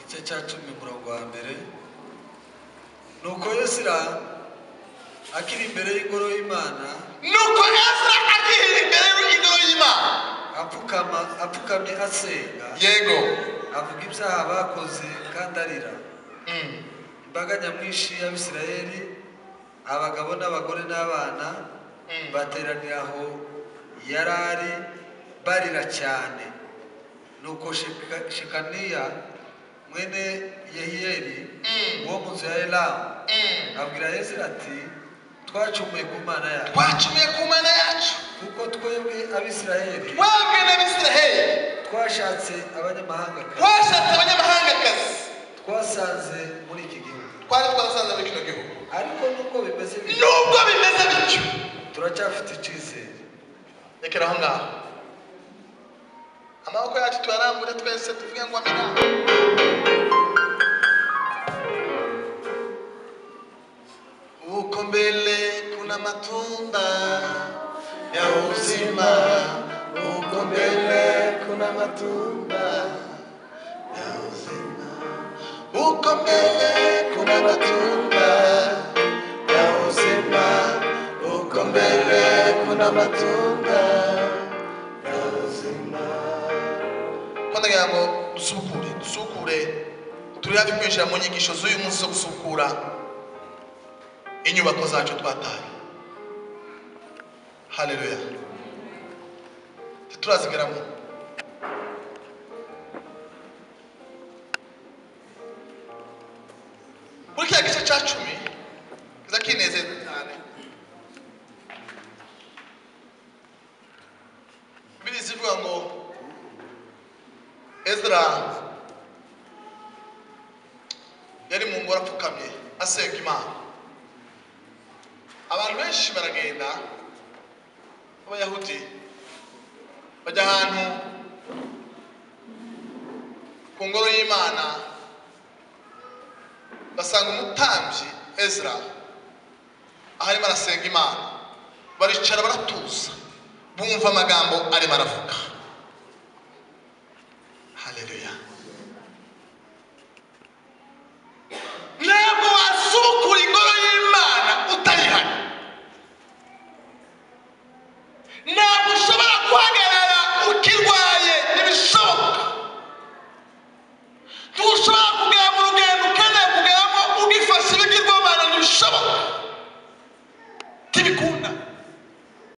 igice cya cumi umurongo wa mbere nuko yosira akiri imbere y'ingoro y'imana nuko esra akihera imbere y'ingoro y'imana apfukama apfukamye asenga yego avuga ibyaha bakoze kandi arira Mm. imbaga nyamwinshi y'abisirayeli abagabo n'abagore n'abana Mm. bateranira aho yari ari barira cyane nuko Sheka- shekaniya mwene yehiyeli Mm. wo mu nzu ya elamu Mm. abwira yezira ati twacumuye ku mana yacu twacumiye ku mana yacu kuko twebwe abisirayeli wewe n'abisiraheli twashatse abanyamahanga kare twashatse abanyamahangakazi twasanze muri iki gihugu twari twarasanze muri kino gihugu ariko nuko bimeze bityo nubwo bimeze bityo turacyafite icyizere rekera aho ngaho amaboko yacu tuyarambure twese tuvuge ngo amena uko mbele kuna matunda ya uzima uko mbele kuna matunda ya uzima uko mbele kuna matunda ya uzima uko mbele kuna matunda ya uzima ko ndagira ngo dusukure dusukure turi hafi kwinjira mu nyigisho z'uyu munsi zo gusukura inyubako zacu twataye haleluya ntiturazigaramo muri kiriya gice cya cumi kiza kinezeza cyane biriya zivuga ngo ezra yari mu ngoro apfukamye asenga imana abantu benshi baragenda b'abayahudi bajya ahantu ku ngoro y'imana basanga umutambyi ezra aho arimo arasenga imana baricara baratuza bumva amagambo arimo aravuga